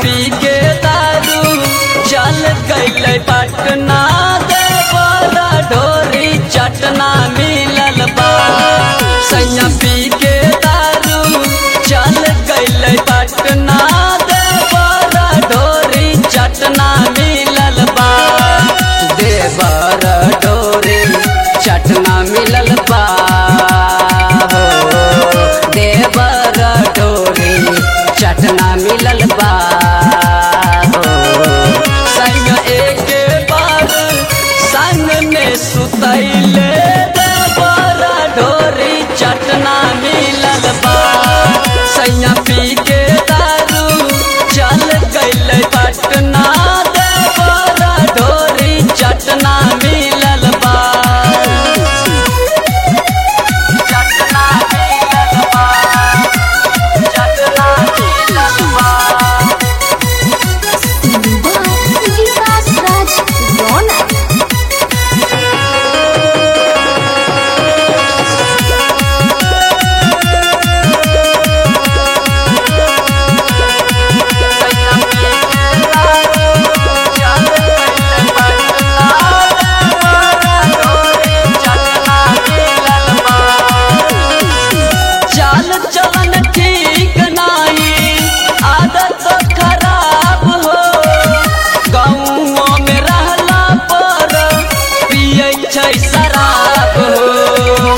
पी के दारू चल गई पटना देवरा ढोरी चटना मिलल बा सैया पी के दारू चल गई पटना देवरा ढोरी चटना मिलल बा देवर ढोरी चटना मिलल बा हो देवर ढोरी चटना मिलल बा हो संग एक बार संग में सुतैले देवर ढोरी चटना मिलल बा सैया पी के दारू चल गई पटना देवर ढोरी चटना मिलल बा चटना मिलल बा चटना मिलल बा विकास राज रौनक चाल चलन ठीक नाही आदत खराब हो गाँव में रहला पर पियै छै शराब हो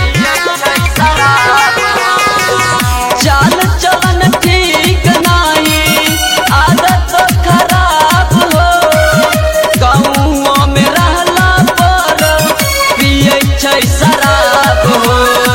चाल चलन ठीक नाही आदत खराब हो गाँव में रहला पर पियै छै शराब हो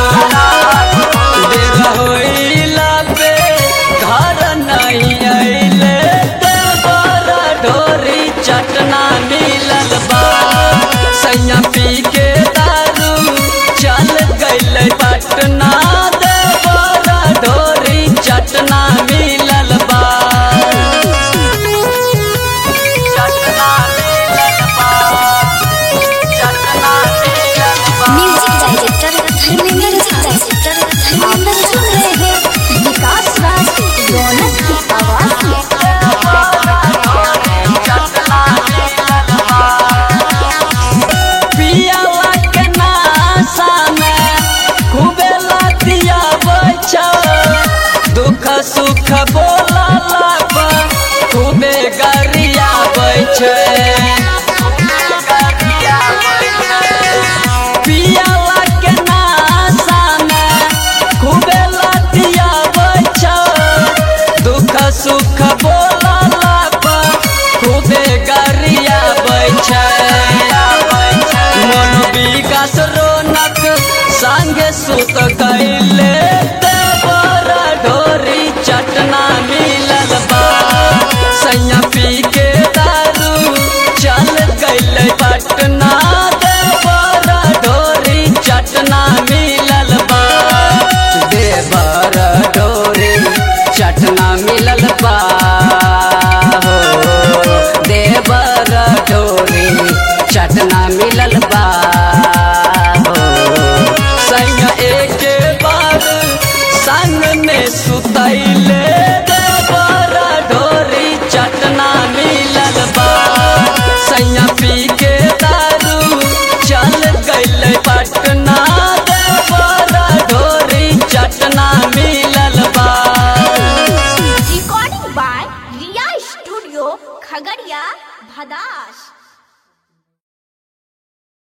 देर होइला पे घर नहीं अइले देवर ढोरी चटना मिलल बा सैया पी के दारू चल गइल पटना देवर ढोरी चटना मिलल बा चटना मिलल बा चटना मिलल बा music director Dharmendra director Dharmendra सुन रहे हैं विकास राज रौनक की आवाज में पियावा के नासा में खूबे लतिया बचा दुख सुख बोला लापा खूबे गरिया बैठे पियावा के नासा में खूबे लतिया बचा दुख सुख बोला लापा खूबे गरिया बैठे मन विकास रोनक संगे सुत गईले देवर ढोरी चटना मिलल बा सैया पी के दारू चल गईले पटना देवर ढोरी चटना मिलल बा देवर ढोरी चटना मिलल बा हो देवर ढोरी चटना मिलल बा हो संग एक बार संग में सुतैले देवर ढोरी चटना मिलल बा सैया पी के दारू चल गइल पटना देवर ढोरी चटना मिलल बा recording by Riya studio Khagaria भदास